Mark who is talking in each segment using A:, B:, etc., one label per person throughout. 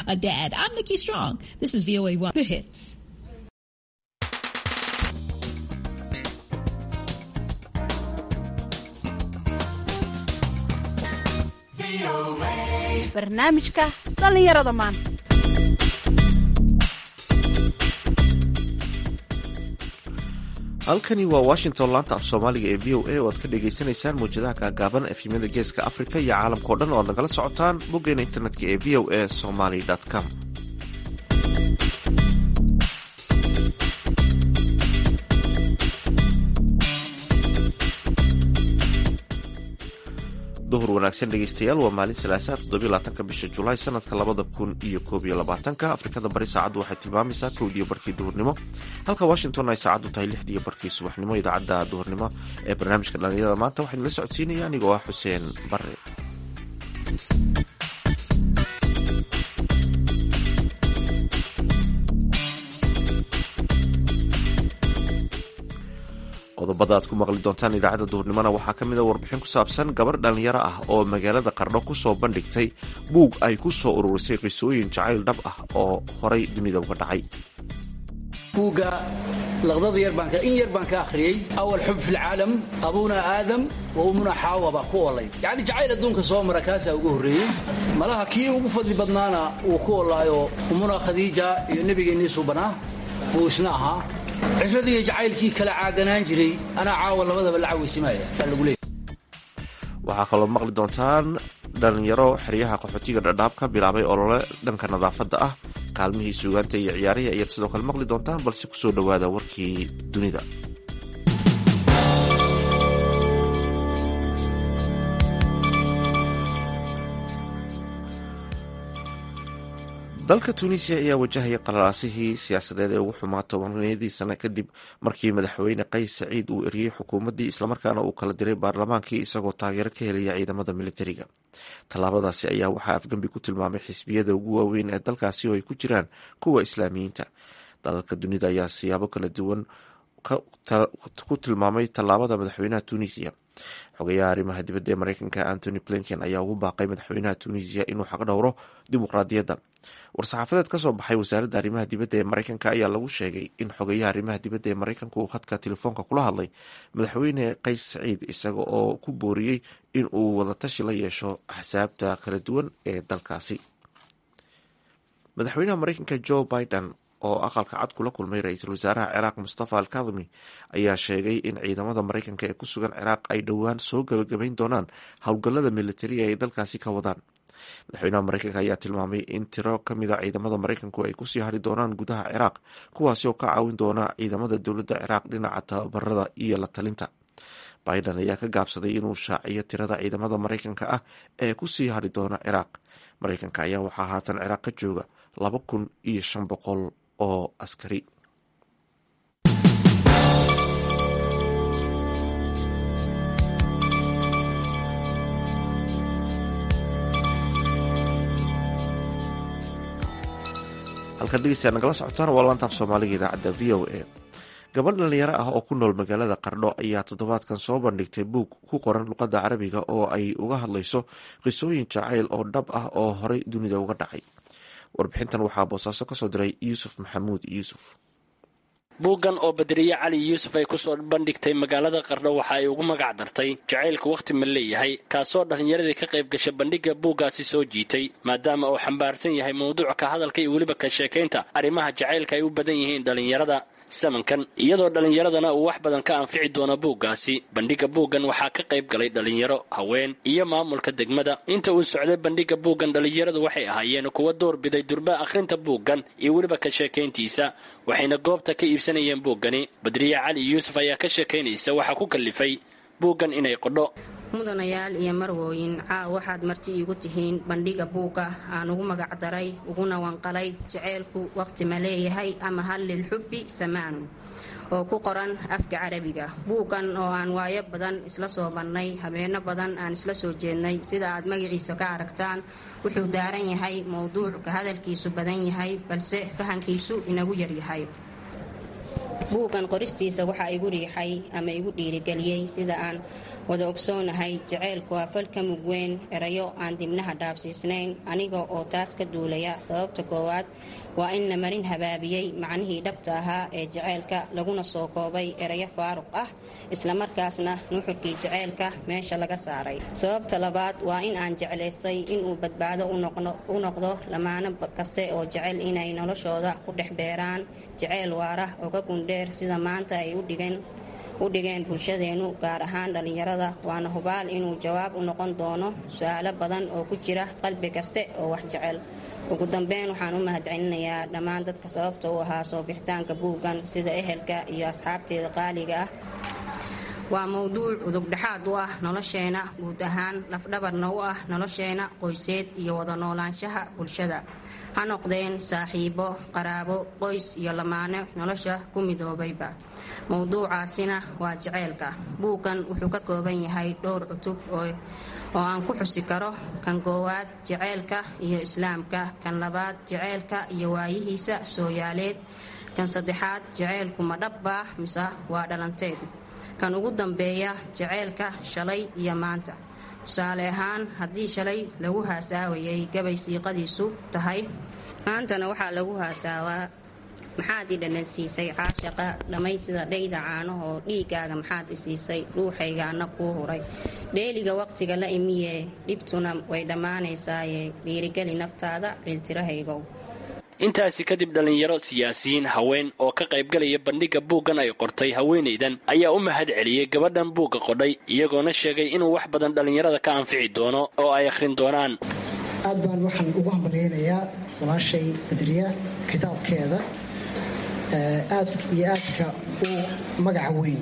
A: a dad. I'm Nikki Strong. This is VOA One The Hits.
B: barnaamijka dhallinyarada maanta
C: halkani waa washington laanta af soomaaliga ee v o a oo aad ka dhagaysanaysaan mawjadaha gaagaaban efimyada geeska afrika iyo caalamkao dhan oo aad nagala socotaan boggeena internetka ee v o a somaly com duhur wanaagsan dhegeystayaal waa maalin salaasaa toddobylabaatanka bisha julaay sanadka labada kun iyo koob iyo labaatanka afrikada bari saacaddu waxay tilmaamaysaa kowdiyo barkii duhurnimo halka washington ay saacaddu tahay lixdiiyo barkii subaxnimo idaacadda duhurnimo ee barnaamijka dhallinyarada maanta waxaa idinla socodsiinaya anigoo ah xuseen bare qodobada aad ku maqli doontaan idaacadda duhurnimona waxaa ka mid a warbixin ku saabsan gabar dhallinyaro ah oo magaalada qardho ku soo bandhigtay buug ay ku soo ururisay qisooyin jacayl dhab ah oo horay dunida uga dhacay
D: buugga laqdada yar baan in yar baan ka akhriyey awal xub fi lcaalam abuuna aadam wa ummuna xaawa baa ku olay yacni jacayl adduunka soo mara kaasaa ugu horreeyey malaha kii ugu fadli badnaana uu ku olaayo ummuna khadiija iyo nebigeennii subanaa buu isna ahaa cishradii iyo jacaylkii kala caaganaan jiray anaa caawa labadaba la cawaysimaya baa lagu leeyahy
C: waxaa kaloo maqli doontaan dhalinyaro xeryaha qaxootiga dhadhaab ka bilaabay olole dhanka nadaafadda ah kaalmihii suugaanta iyo ciyaarihi ayaad sidoo kale maqli doontaan balse kusoo dhowaada warkii dunida dalka tunisiya ayaa wajahaya qalalaasihii siyaasadeed ee ugu xumaa tobaniyadii sano kadib markii madaxweyne qays saciid uu eriyey xukuumaddii islamarkaana uu kala diray baarlamaankii isagoo taageero ka helaya ciidamada militariga tallaabadaasi ayaa waxaa afgembi ku tilmaamay xisbiyada ugu waaweyn ee dalkaasi oo ay ku jiraan kuwa islaamiyiinta dalalka dunida ayaa siyaabo kala duwan ku tilmaamay tallaabada madaxweynaha tunisiya xogayaha arrimaha dibadda ee mareykanka antony blinken ayaa ugu baaqay madaxweynaha tunisiya inuu xaqdhowro dimuqraadiyadda war-saxaafadeed ka soo baxay wasaaradda arrimaha dibadda ee mareykanka ayaa lagu sheegay in xogayaha arrimaha dibadda ee mareykanka uu khadka telefoonka kula hadlay madaxweyne qays saciid isaga oo ku booriyey in uu wadatashi la yeesho axsaabta kala duwan ee dalkaasi madaxweynaha mareykanka joe biden oo aqalka cad kula kulmay ra-iisul wasaaraha ciraaq mustafa al kadimi ayaa sheegay in ciidamada mareykanka ee ku sugan ciraaq ay dhowaan soo gabagabayn doonaan howlgallada militariga ay dalkaasi ka wadaan madaxweynaha mareykanka ayaa tilmaamay in tiro ka mid a ciidamada mareykanku ay kusii hari doonaan gudaha ciraaq kuwaasi oo ka caawin doona ciidamada dowladda ciraaq dhinaca tababarada iyo la talinta biden ayaa ka gaabsaday inuu shaaciyo tirada ciidamada mareykanka ah ee kusii hari doona ciraaq mareykanka ayaa waxaa haatan ciraaq ka jooga laba kun iyo shan boqol oo askari halkan dhegeystayaa nagala socotaan waa laantaaf soomaaliga idaacadda v o a gabadh dhalinyaro ah oo ku nool magaalada qardho ayaa toddobaadkan soo bandhigtay buug ku qoran luqadda carabiga oo ay uga hadlayso qisooyin jacayl oo dhab ah oo horay dunida uga dhacay warbixintan waxaa boosaaso kasoo diray yuusuf maxamuud yuusuf
E: buuggan oo badriye cali yuusuf ay kusoo bandhigtay magaalada qardho waxa ay ugu magac dartay jacaylku wakhti ma leeyahay kaasoo dhallinyaradii ka qayb gasha bandhigga buuggaasi soo jiitay maadaama uu xambaarsan yahay mawduuc ka hadalka iyo weliba ka sheekaynta arrimaha jacaylka ay u badan yihiin dhallinyarada samankan iyadoo dhallinyaradana uu wax badan ka anfici doono buuggaasi bandhigga buuggan waxaa ka qayb galay dhallinyaro haween iyo maamulka degmada inta uu socday bandhigga buuggan dhallinyaradu waxay ahaayeen kuwa doorbiday durba akhrinta buuggan iyo weliba ka sheekayntiisa waxayna goobta ka iibsanayeen buuggani badriye cali yuusuf ayaa ka sheekaynaysa waxaa ku kallifay buuggan inay qodho
F: mudanayaal iyo marwooyin caaw waxaad marti iigu tihiin bandhiga buugga aan ugu magac daray uguna wanqalay jaceylku wakhti ma leeyahay ama hal lilxubbi samaanun oo ku qoran afka carabiga buuggan oo aan waayo badan isla soo bannay habeenno badan aan isla soo jeednay sida aad magaciisa ka aragtaan wuxuu daaran yahay mowduuc ka hadalkiisu badan yahay balse fahankiisu inagu yaryahay buuggan qoristiisa waxaa igu riixay ama igu dhiirigeliyey sida aan wada ogsoonahay jaceylku waa falka mug weyn erayo aan dibnaha dhaabsiisnayn aniga oo taas ka duulaya sababta koowaad waa in la marin habaabiyey macnihii dhabta ahaa ee jaceylka laguna soo koobay erayo faaruq ah islamarkaasna nuxurkii jaceylka meesha laga saaray sababta labaad waa in aan jeclaystay inuu badbaado u noqdo lamaano kaste oo jecel inay noloshooda ku dhex beeraan jaceyl waara oga gundheer sida maanta ay u dhigeen u dhigeen bulshadeennu gaar ahaan dhallinyarada waana hubaal inuu jawaab u noqon doono su-aalo badan oo ku jira qalbi kaste oo wax jecel ugu dambeyn waxaan u mahadcelinayaa dhammaan dadka sababta u ahaa soo bixitaanka buuggan sida ehelka iyo asxaabteeda qaaliga ah waa mowduuc udugdhexaad u ah nolosheena guud ahaan lafdhabarna u ah nolosheena qoyseed iyo wada noolaanshaha bulshada ha noqdeen saaxiibo qaraabo qoys iyo lamaane nolosha ku midoobayba mowduucaasina waa jaceylka buuggan wuxuu ka kooban yahay dhowr cutub oo aan ku xusi karo kan koowaad jaceylka iyo islaamka kan labaad jaceylka iyo waayihiisa sooyaaleed kan saddexaad jaceylku ma dhabbaa mise waa dhalanteed kan ugu dambeeya jaceylka shalay iyo maanta tusaale ahaan haddii shalay lagu haasaawayay gabay siiqadiisu tahay maantana waxaa lagu haasaawaa maxaad i dhanansiisay caashaqa dhammay sida dhayda caanahoo dhiiggaaga maxaad i siisay dhuuxaygaana kuu huray dheeliga waqtiga la imiyee dhibtuna way dhammaanaysaaye dhiirigeli naftaada ciiltirahaygow
E: intaasi kadib dhallinyaro siyaasiyiin haween oo ka qaybgalaya bandhigga buuggan ay qortay haweenaydan ayaa u mahad celiyey gabadhan buugga qodhay iyagoona sheegay inuu wax badan dhallinyarada ka anfici doono oo ay akhrin doonaan
G: aad baan waxaan ugu hambalyaynayaa walaashay badriya kitaabkeeda aad iyo aadka u magaca weyn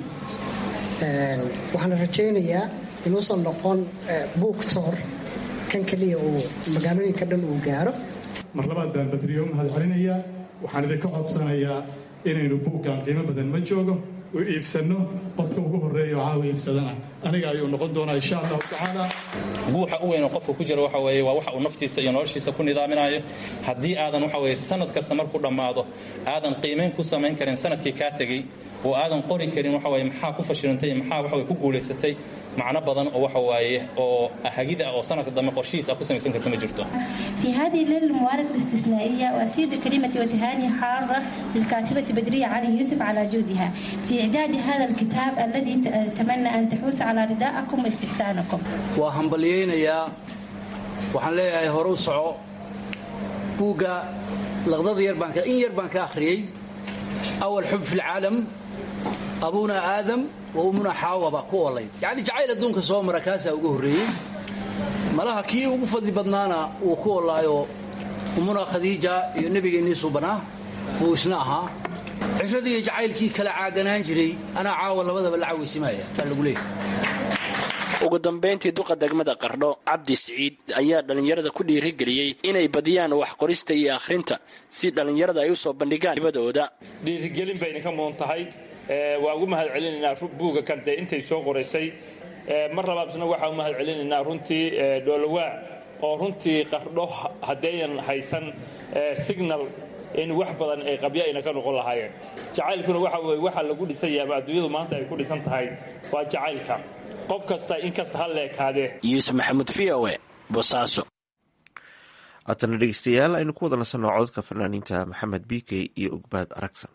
G: waxaana rajaynayaa inuusan noqon buugtoor kan keliya uu magaalooyinka dhan uu gaaro
H: mar labaad baan badriyo u mahad celinayaa waxaan idinka codsanayaa inaynu buuggan qiimo badan ma joogo u iibsanno qofka ugu horreeya oo caawa iibsadana aniga ayuu noqon doonaa insha allahu tacaala
I: guuxa u weyn oo qofka ku jira waxa weeye waa waxa uu naftiisa iyo noloshiisa ku nidaaminayo haddii aadan waxa weeye sanad kasta markuu dhammaado aadan qiimayn ku samayn karin sanadkii kaa tegey oo aadan qori karin waxa weeye maxaa ku fashilantay iyo maxaa waxa weye ku guulaysatay macno badan oo waxa waaye oo hagid ah oo sanadka dambe qorshihiisa ku samaysan karta ma jirto
J: في هذه الليلة المباركة الاستثنائية وأسيد كلمتي وتهاني حارة للكاتبة بدرية علي يوسف على جهدها في إعداد هذا الكتاب الذي أتمنى أن تحوز على رداءكم واستحسانكم
D: waa hambalyaynayaa waxaan leeyahay hore u soco buugga laqdada yar baan in yar baan ka akhriyey awal xub fi lcaalam abuuna aadam wa ummuna xaawa baa ku olay yacni jacayl adduunka soo mara kaasaa ugu horreeyey malaha kii ugu fadli badnaana wuu ku olaayo ummuna khadiija iyo nebigeennii subanaa wuu isna ahaa ciradii iyo jacaylkii kala caaganaan jiray anaa caawa labadaba la cawaysimaya baa lagu leeyahay
E: ugu dambayntii duqa degmada qardho cabdi siciid ayaa dhallinyarada ku dhiirigeliyey inay badiyaan wax qorista iyo akhrinta si dhallinyarada ay u soo bandhigaan hibadooda
K: dhiirigelin bayna ka mudan tahay waa ugu mahad celinaynaa buugga kan dee intay soo qoraysay mar labaadna waxaa u mahad celinaynaa runtii dhoolowaa oo runtii qardho haddeeyan haysan signal in wax badan ay qabyo ayna ka noqon lahaayeen jacaylkuna waxa weye waxa lagu dhisan yahay ama adduunyadu maanta ay ku dhisan tahay waa jacaylka qof kasta in kasta ha leekaadee
E: yuusuf maxamuud v o e bosaaso
C: haatana dhegeystayaal aynu ku wada nasanno cododka fanaaniinta maxamed bikey iyo ugbaad aragsan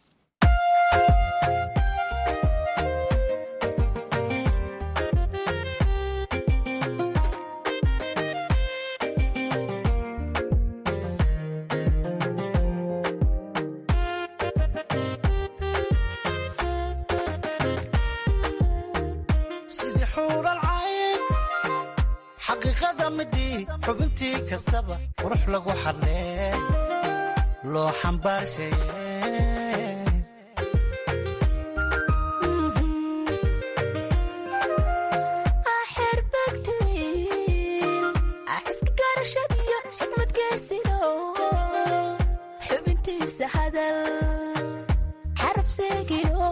L: sidii xuural cayn xaqiiqada midii xubintii kastaba qurux lagu xadlee loo xambaarshaye
M: xubintiisa hadal xaraf seegino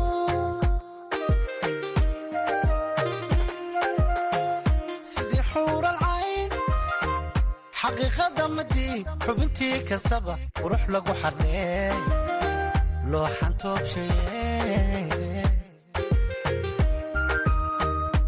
L: sidii xuural cayn xaqiiqada midii xubintii kastaba qurux lagu xadlee loo xantoobshaye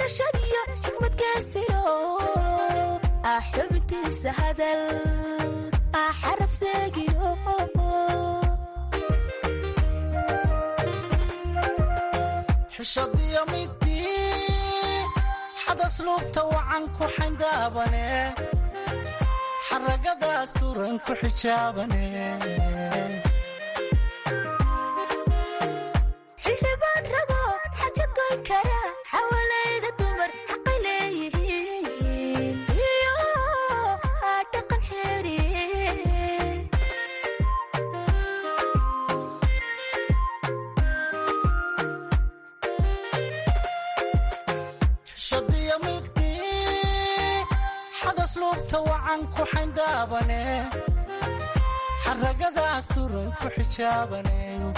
M: garashadiyo xikmadkaasino ah xubintiisa hadal ah xaraf seegino
L: xishadiyo midii xadasluubta wacan ku xayndaabane xaragadaas turan ku xijaabane
M: xildhibaan rago xaja goyn kara xawalayda dumar xaqay leeyihiin iyo dhaqan xeeri
L: xishadiyo midii xadasluubta wacan ku xayndaabane xaragadaas turan ku xijaabane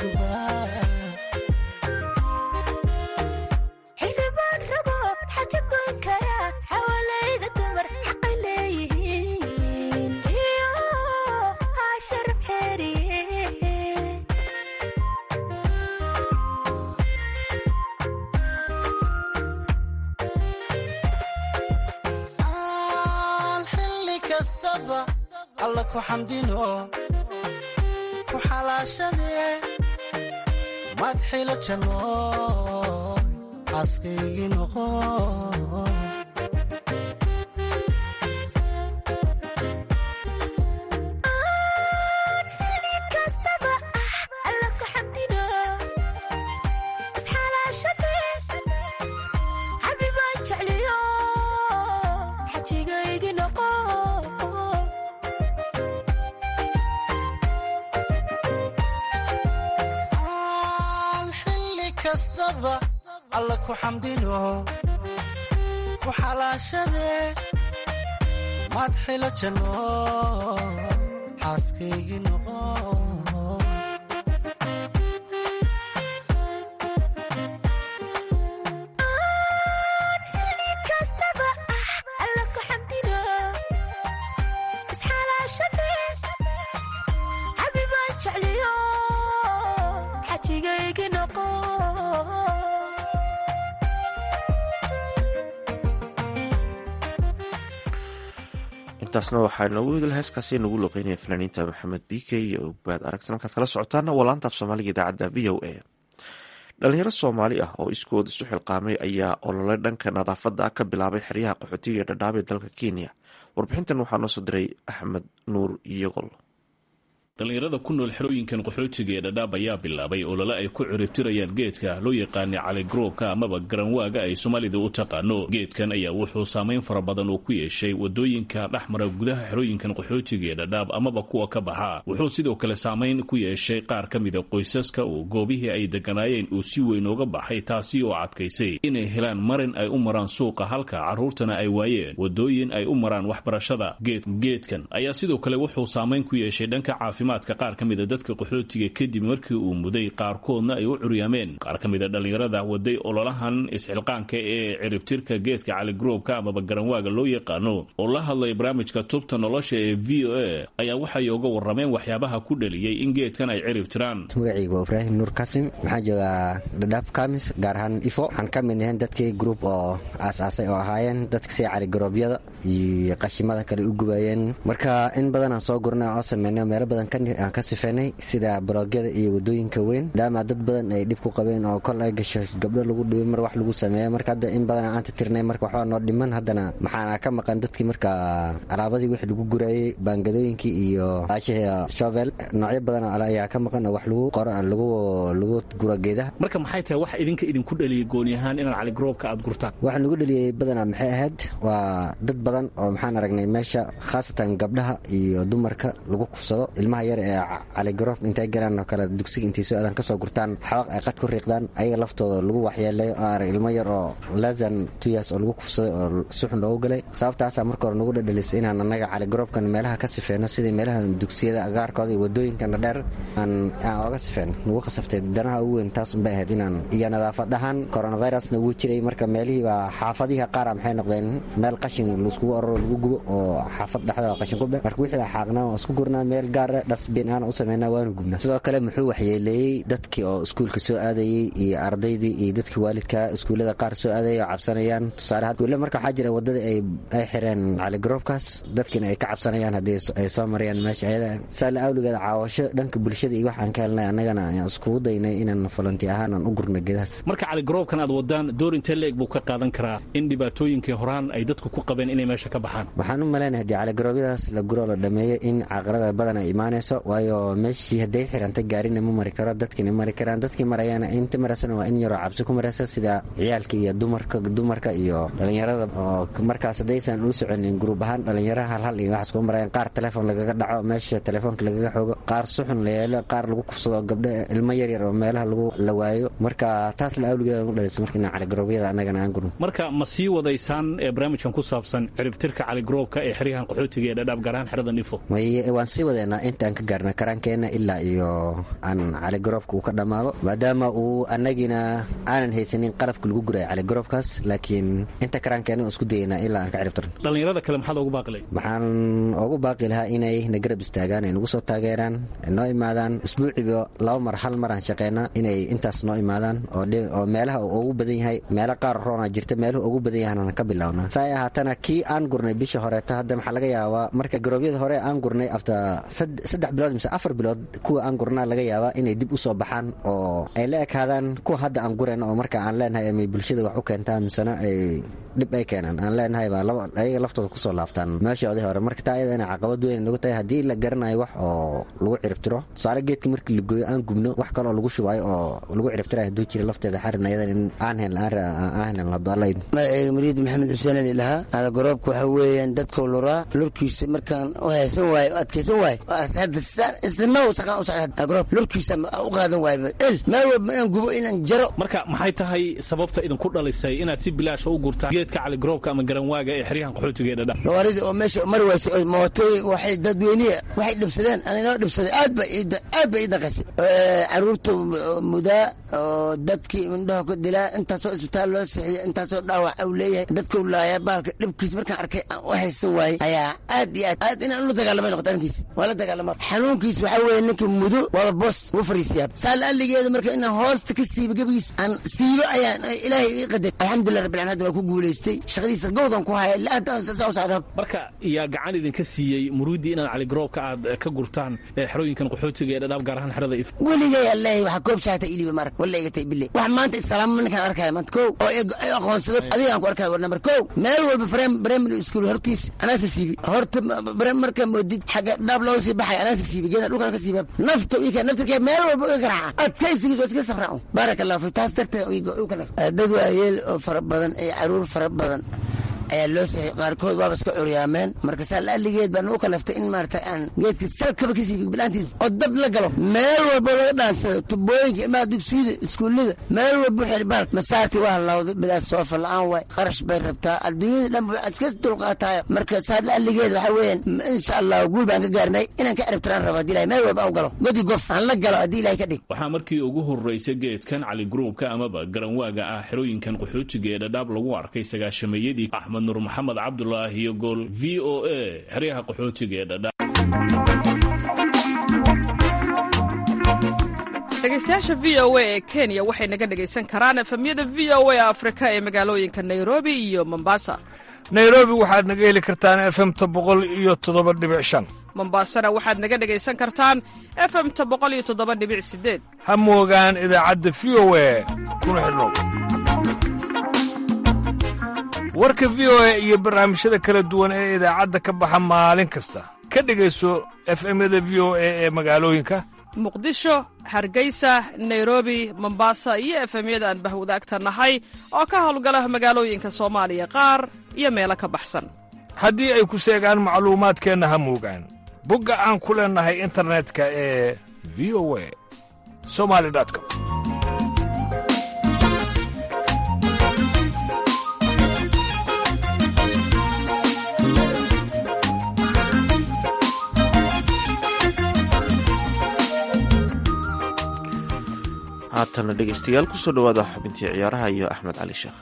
M: xildhibaan rago xaja goyn kara xawalayda dumar xaqay leeyihiin iyo sharaf xeeri
L: aan xilli kastaba alla ku xamdino ku xalaashadee madxila janno xaaskaygii noqo
M: xilli kastaba ah alla ku xamdino isxalaashadee xabibaan jecliyo xajigaygi noqo
L: aan xilli kastaba alla ku xamdino ku xalaashadee madxila janno xaaskaygii noqo
M: xilli kastaba ah alla ku xamdino isxalaashadee xabibaan jecliyo xajigaygi noqo
C: intaasna waxaa noogu hedel heeskaasi nagu loqeynaya fanaaniinta maxamed bike iyo ogbaad aragtan halkaad kala socotaana waa laanta af soomaaliga idaacadda v o a dhalinyaro soomaali ah oo iskood isu xilqaamay ayaa olole dhanka nadaafadda ah ka bilaabay xeryaha qaxootiga ee dhadhaab ee dalka kenya warbixintan waxaa noo soo diray axmed nuur iyogol
N: dhallinyarada ku nool xerooyinkan qaxootiga ee dhadhaab ayaa bilaabay olole ay ku ciribtirayaan geedka loo yaqaana caligroobka amaba garanwaaga ay soomaalida u taqaano geedkan ayaa wuxuu saameyn fara badan uu ku yeeshay wadooyinka dhexmara gudaha xerooyinkan qaxootiga ee dhadhaab amaba kuwa ka baxa wuxuu sidoo kale saameyn ku yeeshay qaar ka mida qoysaska oo goobihii ay deganaayeen uu si weyn uga baxay taasi oo adkaysay inay helaan marin ay u maraan suuqa halka carruurtana ay waayeen wadooyin ay u maraan waxbarashada geedkan ayaa sidoo kale wuxuu saameyn ku yeeshay dhanka caafimaadka qaar ka mida dadka qaxootiga kadib markii uu muday qaarkoodna ay u curyaameen qaar ka mida dhallinyarada waday ololahan isxilqaanka ee ciribtirka geedka caligroobka amaba garanwaaga loo yaqaano oo la hadlay barnaamijka tubta nolosha ee v o a ayaa waxay uga warameen waxyaabaha ku dhaliyey in geedkan ay ciribtiraan
O: magacayga waa ibraahim nuur kasim waxaan joogaa dhadhaab kamis gaar ahaan ifo waxaan ka mid ahayn dadkii gruub oo aas-aasay oo ahaayeen dadka sida caligaroobyada iyo qashimada kale u gubayeen marka in badan aan soo gurnay oo sameynay meelo badan aan ka sifeynay sida baroogyada iyo wadooyinka weyn maadaama dad badan ay dhib ku qabeen oo kol ay gasho gabdho lagu dhibay mar wax lagu sameeya marka hadda in badan aan tirtirnay marka waxbaa noo dhiman haddana maxaana ka maqan dadkii marka alaabadii wixii lagu gurayey baangadooyinkii iyo aasha shovel noocyo badan ayaa ka maqan oo wax lagu qoro lagu lagu guro geedaha
N: marka maxay tahay wax idinka idinku dhaliyay gooni ahaan inaad caligroobka aad gurtaan
O: waxaa nagu dhaliyey badanaa maxay ahayd waa dad badan oo maxaan aragnay meesha khaasatan gabdhaha iyo dumarka lagu kufsado ilmaha yar ee caligaroob intay galaan oo kale dugsiga intay soo aadan kasoo gurtaan xawaaq ay qad ku riiqdaan ayaga laftooda lagu waxyeelayo oo arag ilmo yar oo lasan tuyas oo lagu kufsaday oo suxun loogu galay sababtaasaa marka hore nagu dhadhalisay inaan annaga caligaroobkan meelaha ka sifeyno sidii meelaha dugsiyada agaarkooda iyo wadooyinkana dheer aan oga sifeyno nagu khasabtay danaha ugu weyn taas unbay ahayd inaan iyo nadaafad ahaan coronavirusna wuu jiray marka meelihii baa xaafadihi qaara maxay noqdeen meel qashin laiskugu ororo lagu gubo oo xaafad dhexda qashin ku be marka wixii baa xaaqnaa waan isku gurnaa meel gaara dasbin aan u sameynaa waanu gubnaa sidoo kale muxuu waxyeeleeyey dadkii oo iskuulka soo aadayey iyo ardaydii iyo dadkii waalidka iskuullada qaar soo aadayay oo cabsanayaan tusaale iskuulle marka waxaa jira wadada ay ay xireen caligaroobkaas dadkiina ay ka cabsanayaan haddii ay soo marayaan meesha ayada saala awligeeda caawasho dhanka bulshada iyo waxaan ka helnay annagana ayaan iskugu daynay inaan falanti ahaan aan u gurno gedahaas
N: marka caligaroobkan aad wadaan door intee leeg buu ka qaadan karaa in dhibaatooyinkii horaan ay dadku ku qabeen inay meesha ka baxaan
O: waxaan u malaynaya haddii caligaroobyadaas la guro la dhameeyo in caqarada badan ay imaanayso waayo meeshii hadday xiranta gaarina ma mari karo dadkina mari karaan dadkii marayaana inta maraysana waa in yaroo cabsi ku maraysa sida ciyaalka iyo dumarka dumarka iyo dhalinyarada oo markaas haddaysan u soconin gruub ahaan dhalinyaraha halhal iyo waxaas kuma marayaan qaar telefoon lagaga dhaco meesha telefoonka lagaga xoogo qaar suxun la yeelo qaar lagu kufsado gabdho ilmo yaryar oo meelaha lagu la waayo marka taas la awligeeda u dhalisa marka inaan caligaroobyada annagana aan gurno
N: marka ma sii wadaysaan ee barnaamijkan ku saabsan ciribtirka caligaroobka ee xeryahan qaxootiga ee dhadhaab gaar ahaan xerada nifo
O: waan sii wadeynaa intaan ka gaarna karaankeenna ilaa iyo aan caligaroobka uu ka dhammaado maadaama uu annagina aanan haysanin qalabka lagu guraya caligaroobkaas laakiin inta karaankeenna oo isku dayeynaa ilaa aan ka ciribtirno
N: dhallinyarada kale maxaad ugu baaqilay
O: waxaan ugu baaqi lahaa inay na garab istaagaan ay nagu soo taageeraan noo imaadaan isbuuciba laba mar hal mar aan shaqeynaa inay intaas noo imaadaan oo meelaha uu ugu badan yahay meelo qaar roona jirta meeluhu ugu badan yahan ka bilownaa saay ahaatana kii aan gurnay bisha horeeta hadda maxaa laga yaabaa marka garoobyada hore aan gurnay afta saddex bilood mise afar bilood kuwa aan gurnaa laga yaabaa inay dib u soo baxaan oo ay la ekaadaan kuwa hadda aan gurayna oo marka aan leenahay amay bulshada wax u keentaan misena ay dhib ay keenaan aan leenahay baa ayaga laftooda kusoo laabtaan meeshoodii hore marka taa ayada inay caqabad weyn nagu tahay haddii la garanayo wax oo lagu ciribtiro tusaale geedka markii la gooyo aan gubno wax kaloo lagu shubayo oo lagu ciribtirayo hadduu jira lafteeda xarin ayadan in aan heln aan heln haddalayd
P: mariid maxamed xuseen ali lahaa alagaroobka waxa weeyaan dadkau luraa lurkiisa markaan u haysan waayo o adkaysan waayo isdinow saqaan u socda algaroob lurkiisa u qaadan waayo el meel walba inaan gubo inaan jaro
N: marka maxay tahay sababta idinku dhalisay inaad si bilaasha u gurtaan geedka caligaroobka ama garanwaaga ee xeryahan qaxootiga ee dhadha
P: gawaaridii oo meesha mari waysay oo mootooyin waxay dadweynihi waxay dhibsadeen aninoo dhibsaday aad ba aad ba ii daqasay caruurta mudaa oo dadkii indhaha ku dilaa intaasoo isbitaal loo seexiya intaasoo dhaawac au leeyahay dadkau laaya baalka dhibkiis markaan arkay aan u haysan waayey ayaa aad iyo aad aad inaan la dagaalamay noqota arrintiis waa la dagaalama xanuunkiis waxaa weeye ninka mudo waaba boos wuu fariisiyaa saal alligeeda marka inaan hoosta ka siibo gebigiis aan siibo ayaan ilaahay ii qadar alxamdulilah rabbil alamin hadda waa ku guulaystay shaqadiisa gowdan ku haya saa u socdaa
N: marka yaa gacan idinka siiyey muruuddii inaad caligaroobka aad ka gurtaan xerooyinkan qaxootiga ee dhadhaab gaar ahaan xerada if
P: weligay alleehay waxaa koob shaata iliba marag walla iga tay bille wax maanta islaama ninkaan arkaya maanta kow oo aqoonsado adiga aan ku arkaya war nambar kow meel walba primary school hortiis anaasa siibi horta marka moodid xagga dhaab looga sii baxay anaasa siibi geeda dhulkaan ka siibaab nafta ika naftirkee meel walba iga garaaca adkaysigiis waa iska safraaco baaraka allah fi taas darteed u ka nafta dad waayeel oo fara badan iyo caruur fara badan ayaa loo saxay qaarkood waaba iska curyaameen marka saa la'alligeed baan u kalaftay in maarata aan geedka salkaba ka siibi bilaantiis oo dab la galo meel walba laga dhaansado tubooyinka imaa dugsiyada iskuullada meel walba u xiri baal masaartii waa halawday bidaas soofa la'aan waay qarash bay rabtaa adduunyada dhan ba iska dulqaataayo marka saa la'alligeed waxaa weeyaan insha allah guul baan ka gaarnay inaan ka ciribtiraan rabo haddii ilahay meel walba aan galo godi gof aan la galo haddii ilahay ka dhig
N: waxaa markii ugu horraysay geedkan cali gruubka amaba garanwaaga ah xerooyinkan qaxootiga ee dhadhaab lagu arkay sagaashameeyadii axmed nur maxamed cabdulaahi iyo gool v o a xeryaha qaxootiga ee dhadhaab
Q: dhegeystayaasha v o a ee kenya waxay naga dhegaysan karaan efemyada v o a afrika ee magaalooyinka nairobi iyo mombasa
R: nairobi waxaad naga heli kartaan efemta boqol iyo toddoba dhibic shan
Q: mombasana waxaad naga dhegaysan kartaan efemta boqol iyo toddoba dhibic sideed
R: ha moogaan idaacadda v o a kuna xidhnow warka v o a iyo barnaamijyada kala duwan ee idaacadda ka baxa maalin kasta ka dhegayso efemyada v o a ee magaalooyinka
Q: muqdisho hargeysa nairobi mombasa iyo efemyada aan bahwadaagta nahay oo ka howlgala magaalooyinka soomaaliya qaar iyo meelo ka baxsan
R: haddii ay ku seegaan macluumaadkeenna ha moogaan bogga aan ku leennahay internetka ee v o a somali com
C: haatana dhegeystayaal kusoo dhawaada xubintii ciyaaraha iyo axmed cali sheekh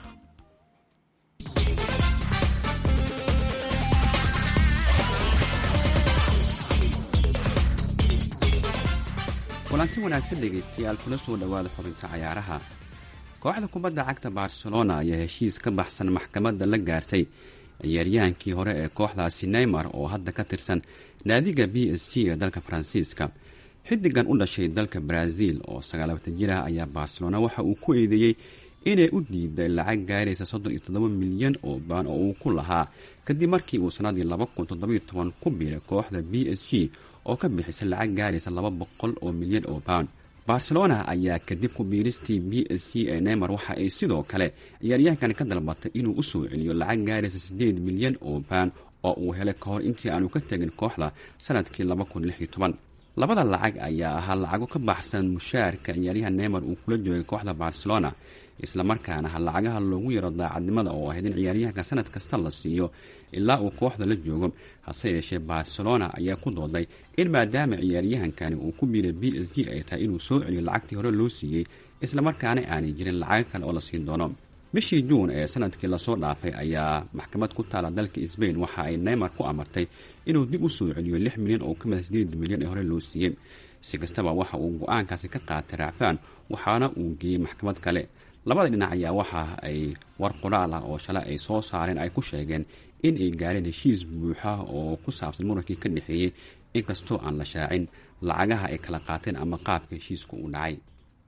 S: kulanti wanaagsan dhegaystayaal kula soo dhowaada xubinta cayaaraha kooxda kubadda cagta barcelona ayaa heshiis ka baxsan maxkamadda la gaartay ciyaaryahankii hore ee kooxdaasi neymar oo hadda ka tirsan naadiga b s g ee dalka faransiiska xidigan u dhashay dalka brazil oo sagaalabatan jir ah ayaa barcelona waxa uu ku eedeeyey inay u diiday lacag gaaraysa soddon iyo toddoba milyan oo baan oo uu ku lahaa kadib markii uu sanadii laba kun toddobiyo toban ku biiray kooxda b s g oo ka bixisay lacag gaaraysa laba boqol oo milyan oo baan barcelona ayaa kadib ku biiristii b s g ee neymar waxa ay sidoo kale ciyaaryahankan ka dalbatay inuu usoo celiyo lacag gaaraysa siddeed milyan oo baan oo uu helay ka hor intii aanu ka tegin kooxda sanadkii laba kun lix iyo toban labada lacag ayaa ahaa lacago ka baxsan mushaarka ciyaaryahan neymar uu kula joogay kooxda barcelona islamarkaana ha lacagaha loogu yaro daacadnimada oo ahayd in ciyaaryahanka sanad kasta la siiyo ilaa uu kooxda la joogo hase yeeshee barcelona ayaa ku dooday in maadaama ciyaaryahankani uu ku biiray b s g ay tahay inuu soo celiyo lacagtii hore loo siiyey islamarkaana aanay jirin lacago kale oo la siin doono bishii juun ee sanadkii lasoo dhaafay ayaa maxkamad ku taala dalka sbain waxa ay neymar ku amartay inuu dib u soo celiyo lix milyan oo ka mida sideed milyan ee hore loo siiyey si kastaba waxa uu go-aankaasi ka qaatay raacfaan waxaana uu geeyey maxkamad kale labada dhinac ayaa waxa ay war qoraal ah oo shalay ay soo saareen ay ku sheegeen in ay gaareen heshiis buuxa oo ku saabsan murankii ka dhexeeyey inkastoo aan la shaacin lacagaha ay kala qaateen ama qaabka heshiisku uu dhacay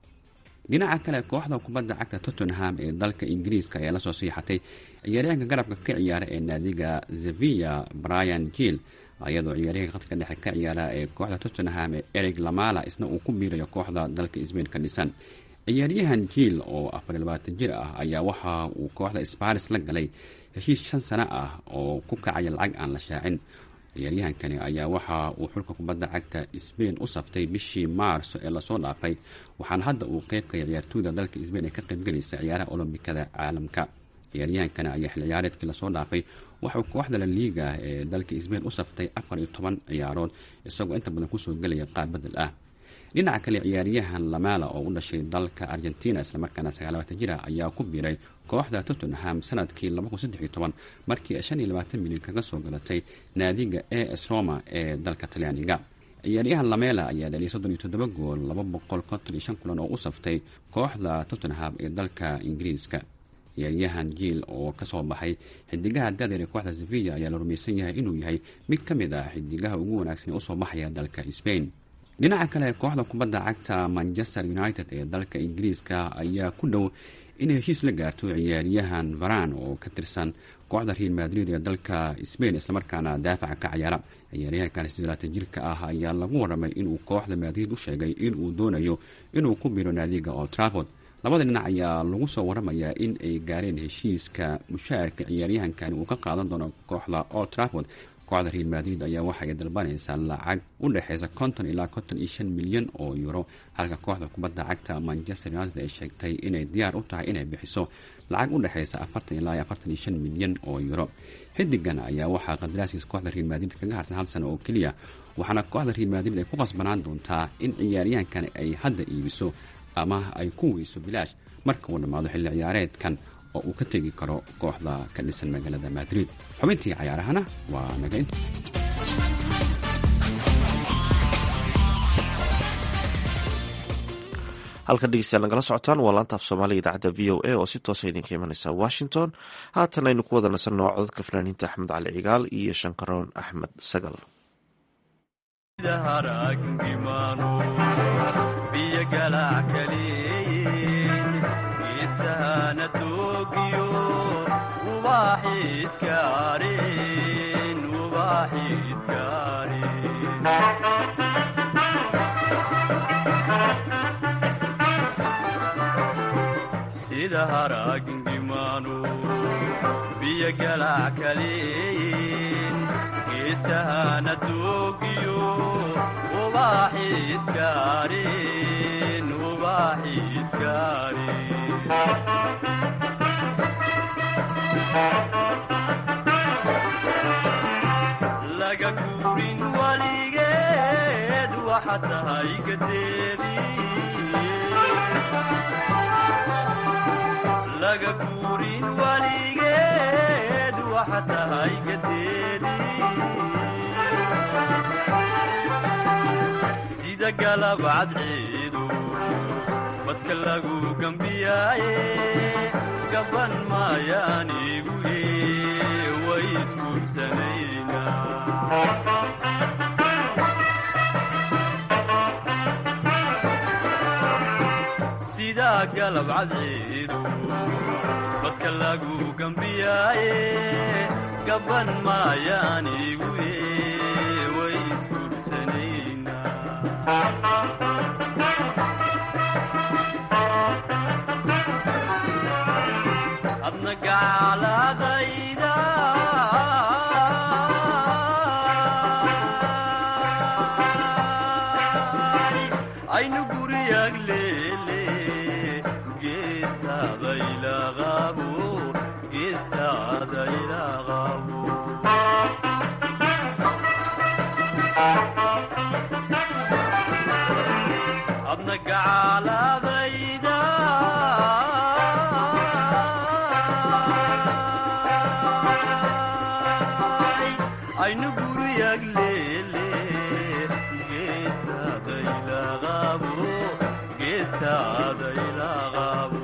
S: dhinaca kale kooxda kubadda cagta tottenham ee dalka ingiriiska ayaa lasoo siixatay ciyaaryahanka garabka ka ciyaara ee naadiga sevilla brian jill iyadoo ciyaaryahanka khadka dhexe ka ciyaara ee kooxda tottenham ee eric lamala isna uu ku biirayo kooxda dalka sbain ka dhisan ciyaaryahan jiil oo afariy labaatan jir ah ayaa waxa uu kooxda sparis la galay heshiis shan sano ah oo ku kacaya lacag aan la shaacin ciyaaryahankani ayaa waxa uu xulka kubadda cagta sbain u saftay bishii maarso ee lasoo dhaafay waxaana hadda uu qeybkaya ciyaartooyda dalka sbain ee ka qaybgelaysa ciyaaraha olombikada caalamka ciyaaryahankani ayaa xil ciyaareedkii lasoo dhaafay waxauu kooxda la liiga ee dalka sbain u saftay afar iyo toban ciyaarood isagoo inta badan kusoo gelaya qaab bedel ah dhinaca kale ciyaaryahan lamala oo u dhashay dalka argentina islamarkaana sagaalabatan jir ah ayaa ku biiray kooxda tottenham sanadkii markii shan iyo labaatan milyan kaga soo galatay naadiga a s roma ee dalka talyaaniga ciyaaryahan lamela ayaa dhaliyay soddon iyo toddoba gool laba boqol konton iyo shan kulan oo u saftay kooxda tottenham ee dalka ingiriiska ciyaaryahan jiil oo kasoo baxay xidigaha dadeer ee kooxda sevilla ayaa la rumaysan yahay inuu yahay mid ka mid ah xidigaha ugu wanaagsan ee usoo baxaya dalka spain dhinaca kale kooxda kubadda cagta manchester united ee dalka ingiriiska ayaa ku dhow inay heshiis la gaarto ciyaaryahan varan oo ka tirsan kooxda real madrid ee dalka spain islamarkaana daafaca ka ciyaara ciyaaryahankan silaatan jirka ah ayaa lagu waramay inuu kooxda madrid u sheegay inuu doonayo inuu ku biro naadiga old trafford labada dhinac ayaa lagu soo waramayaa in ay gaareen heshiiska mushaarka ciyaaryahankani uu ka qaadan doono kooxda old trafford kooxda real madrid ayaa waxaay dalbanaysaa lacag u dhexeysa konton ilaa konton iyo shan milyan oo euro halka kooxda kubadda cagta manchester united ay sheegtay inay diyaar u tahay inay bixiso lacag u dhexeysa afartan ilaa iyo afartan iyo shan milyan oo euro xidigan ayaa waxaa qadaraaskiisa kooxda real madrid kaga harsan hal sano oo keliya waxaana kooxda real madrid ay ku qasbanaan doontaa in ciyaaryahankani ay hadda iibiso ama ay ku weyso bilaash marka uu dhammaado xilli ciyaareedkan oo uu ka tegi karo kooxda ka dhisan magaalada madrid xubintii cayaarahana waa naga inta
C: halkan dhegeystayaal nagala socotaan waa laanta af soomaaliga idaacadda v o a oo si toosa idinka imanaysa washington haatan aynu ku wada nasanno codadka fanaaniinta axmed cali cigaal iyo shankaroon axmed sagal
T: sida haragingimaanu biyo galac kaleeyin geesahana doogiyo ubaaxi iskaarin ubaaxi iskaarin laga guurin waligeed waxa tahay gadeedii guurin waligeed waxa tahay gadeedii sida sida galab cadceedu badka lagu gambiyaaye gaban maayaanigu way isguursanaynaa sidaa galab cadceedu badka lagu gambiyaaye gaban maayaanigu way isguursanaynaa adna gacaaladayda aynu guriyag leele geestaadaylaqabo geestaadaylaqabo adna gacaaladayda aynu guriyag leele geestaadaylaqabo geestaadaylaqabo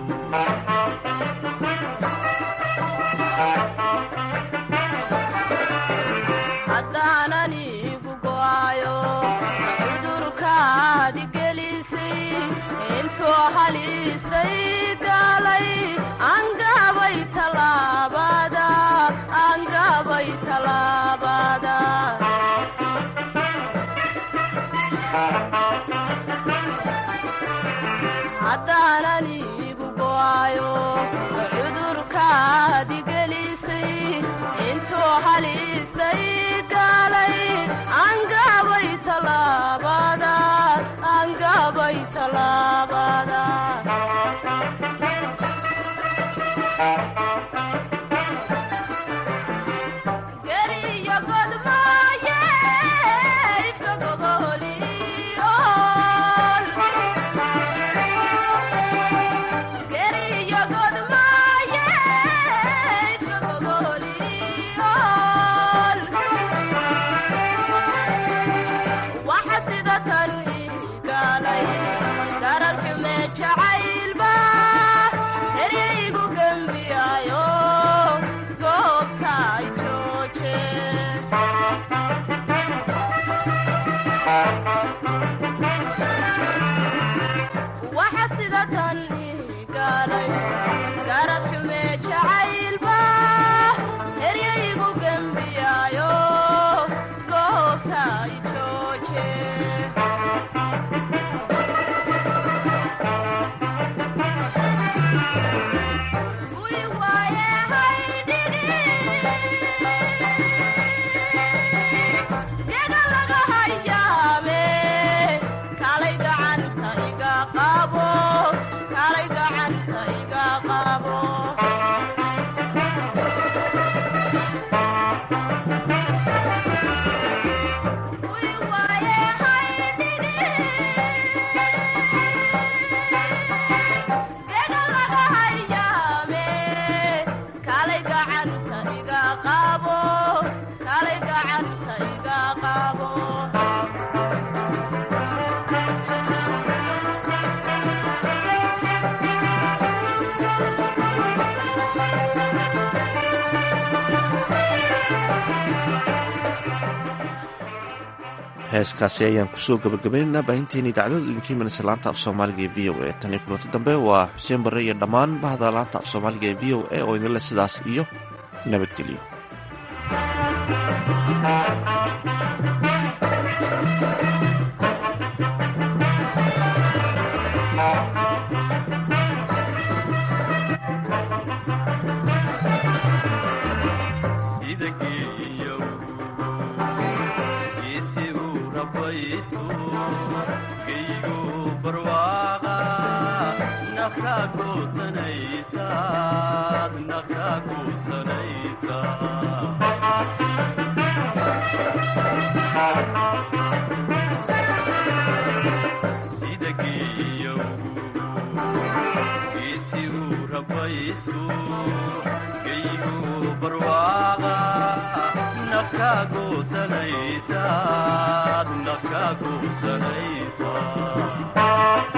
U: haddaanan igu go'ayo cudurkaadi gelisay intuu halistay galay angabay talaabada angabay talaabada haddaanan igu go'ayo cudurkaadi gelisay intuu halistay galay angabay talaabada angabay talaabada geriyo godmaaye ifka gogoliol geriyo godmaaye ifka gogoliol waxa sida tan igalay darad xume jacaylba eryaygu gembiyayo goobta ay jooje waxa sida tan igalay darad xume jacaylba eryaygu gembiyayo goobta ay jooje Kuwii waaye haydhigi Yaga laga hayaame kalay gacanta iga qabo kalay gacanta iga qabo Kuwii waaye haydhigi Yaga laga hayaame kalay gacanta iga qabo kalay gacanta iga qabo
C: heeskaasi ayaan kusoo gabagabaynaynaa baahinteena idaacadooda idinkii manase laanta af soomaaliga ee v o a tan iyo kulanti dambe waa xuseen barre iyo dhammaan bahda laanta af soomaaliga ee v o a oo idinle sidaas iyo nabadgelyo
T: sida geeyow geesi uu rabaysto geygu barwaaqa nafka goosanaysa nafka goosanaysa sida geeyow geesi uu rabaysto geygu barwaaqa nafka ka goosanaysaad naf ka goosanaysaa